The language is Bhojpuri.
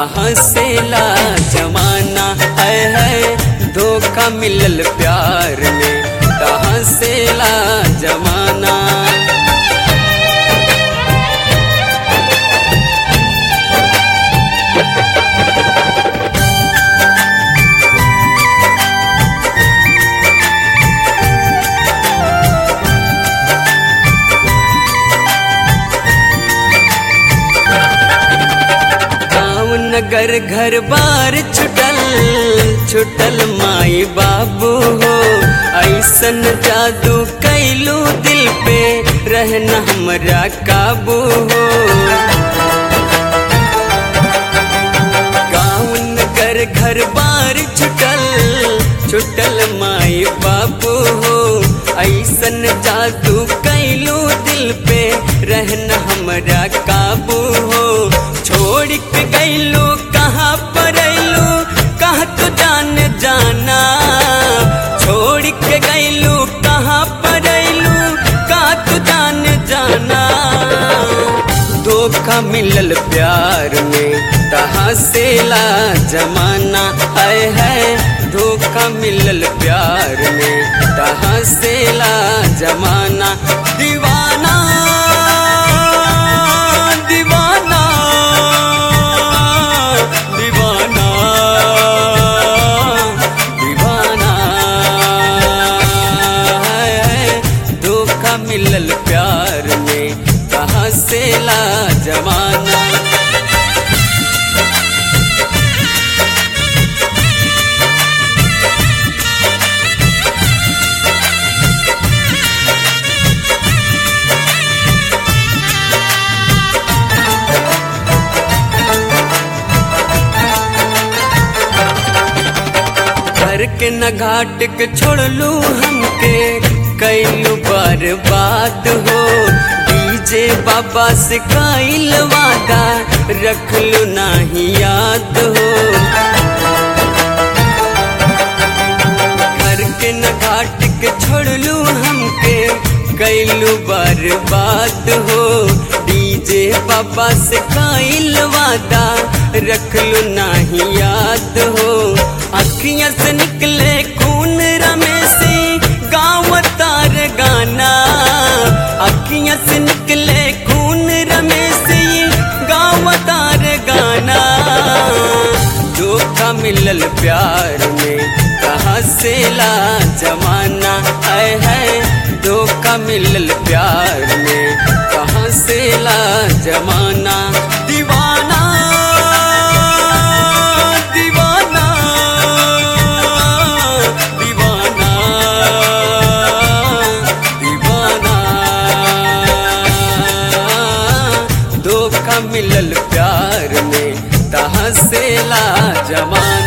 कहाँ से ला जमाना है है धोखा मिलल प्यार में कहाँ से ला जमाना गाँव नगर घर बार छुटल छुटल माई बाबू हो ऐसन जादू कैलू दिल पे रहना हमरा काबू हो गाँव नगर घर बार छुटल छुटल माई बाबू हो ऐसन जादू कैलू दिल पे रहना हमरा काबू हो छोड़ के गैलू कहाँ पर अयलू कहाँ तो जान जाना छोड़ के गैलू कहाँ पर अयलू कहाँ तो जान जाना धोखा मिलल प्यार में कहाँ से ला जमाना आए है धोखा मिलल प्यार में कहाँ से ला जमाना दीवाना दीवाना दीवाना दीवाना है धोखा मिलल प्यार में कहाँ से ला जमाना घर के न घाट के छोड़लू हमके कैलू बर्बाद हो डीजे बाबा से कैल वादा रखलू नाही याद हो घर के न घाट के छोड़लू हमके कैलू बर्बाद हो डीजे बाबा से कैल वादा रखलू नाही याद हो अखियां से निकले खून रमेश गाँव तार गाना अखियां से निकले खून रमेश गाँव तार गाना धोखा मिलल प्यार में कहाँ से ला जमाना आए है धोखा मिलल प्यार में कहाँ से ला जमाना दीवाना दीवाना दीवाना दीवाना धोखा मिलल प्यार में कहाँ से ला जमाना